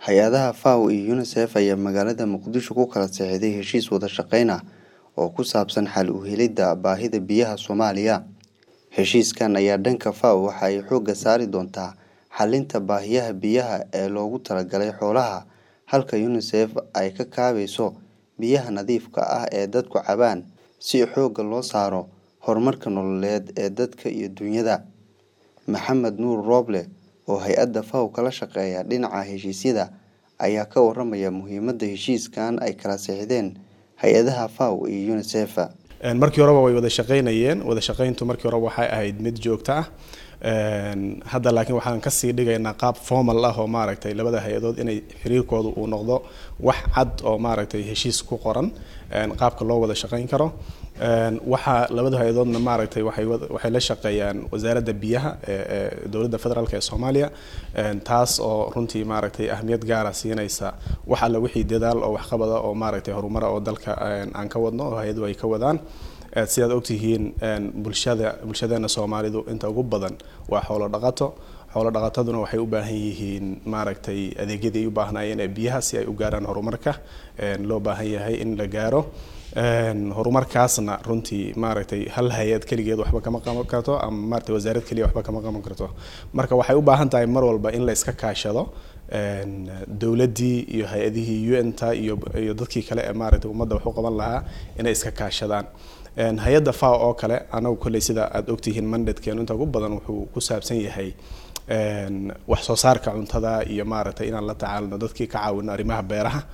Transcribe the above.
Hay-adaha FAO iyo UNICEF ayaa magaalada Muqdisho ku kala saxiixday heshiis wada shaqeyn ah oo ku saabsan xal u helidda baahida biyaha Soomaaliya. Heshiiskan ayaa dhanka FAO waxa ay xoogga saari doontaa xallinta baahiyaha biyaha ee loogu talagalay xoolaha, halka UNICEF ay ka kaabayso biyaha nadiifka ah ee dadku cabaan si xoogga loo saaro horumarka nololeed ee dadka iyo dunyada. Maxamed Nuur Rooble, oo hay-adda FAO kala shaqeeya dhinaca heshiisyada, ayaa ka warramaya muhiimadda heshiiskan ay kala saxiixdeen hay-adaha FAO iyo UNICEF. markii horeba way wada shaqeynayeen wada shaqeyntu markii hore waxay ahayd mid joogto ah hadda laakiin waxaan kasii dhigaynaa qaab formal ah oo maaragtay labada hay-adood inay xiriirkooda uu noqdo wax cad oo maaragtay heshiis ku qoran qaabka loo wada shaqeyn karo waxaa labada hay-adoodna maaragtay waxay waxay la shaqeeyaan wasaaradda biyaha ee dowladda federaalk ee soomaaliya taas oo runtii maaragtay ahmiyad gaara siinaysa wax alla wixii dadaal oo waxqabada oo maaragtay horumara oo dalka aan ka wadno oo hay-aduhu ay ka wadaan sidaad ogtihiin bulshada bulshadeena soomaalidu inta ugu badan waa xoolo dhaqato xoolo dhaqataduna waxay u baahan yihiin maaragtay adeegyadii ay u baahnayeen ee biyaha si ay u gaaraan horumarka loo baahan yahay in la gaaro horumarkaasna runtii maaragtay hal hay-ad keligeed waxba kama qaban karto ama maaragtay wasaarad keliya waxba kama qaban karto marka waxay u baahan tahay mar walba in la iska kaashado dowladdii iyo hay-adihii un-ta iyo iyo dadkii kale ee maaragtay ummadda wax u qaban lahaa inay iska kaashadaan hay-adda fao oo kale anagu kolley sida aada ogtihiin mandatekeenu inta ugu badan wuxuu ku saabsan yahay wax soo saarka cuntada iyo maaragtay inaan la tacaalno dadkii ka caawino arrimaha beeraha